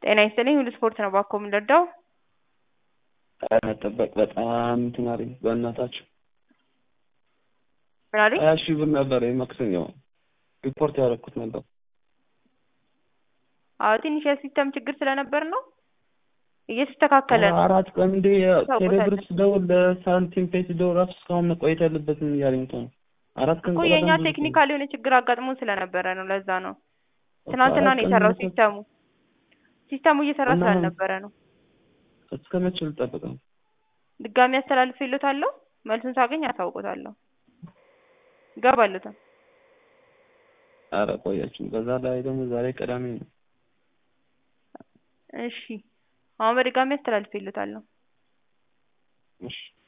ጤና ይስጥልኝ ሁሉ ስፖርት ነው ባኮ የምንረዳው መጠበቅ በጣም እንትን አለኝ በእናታችሁ ምን አለኝ ሀያ ሺህ ብር ነበር የማክሰኞ ሪፖርት ያደረኩት ነበር አዎ ትንሽ የሲስተም ችግር ስለነበር ነው እየተስተካከለ ነው አራት ቀን እንዴ ታውቆታለህ። ቴሌብር ስደውል ለሳንቲም ፔ ስደውል ራሱ እስካሁን መቆየት ያለበትም እያለኝ እኮ ነው አራት ቀን እኮ ቆይታ የእኛ ብዙ ቴክኒካል የሆነ ችግር አጋጥሞ ስለነበረ ነው ለዛ ነው ትናንትና ነው የሰራው ሲስተሙ ሲስተሙ እየሰራ እና ምን- ስላልነበረ ነው እስከ መቼ ልጠብቅ ነው? ድጋሚ አስተላልፌልዎታለሁ መልሱን ሳገኝ አሳውቆታለሁ ይገባልዎታል ኧረ ቆያችሁ። በዛ ላይ ደግሞ ዛሬ ቅዳሜ ነው። እሺ አሁን በድጋሚ አስተላልፌልዎታለሁ እሺ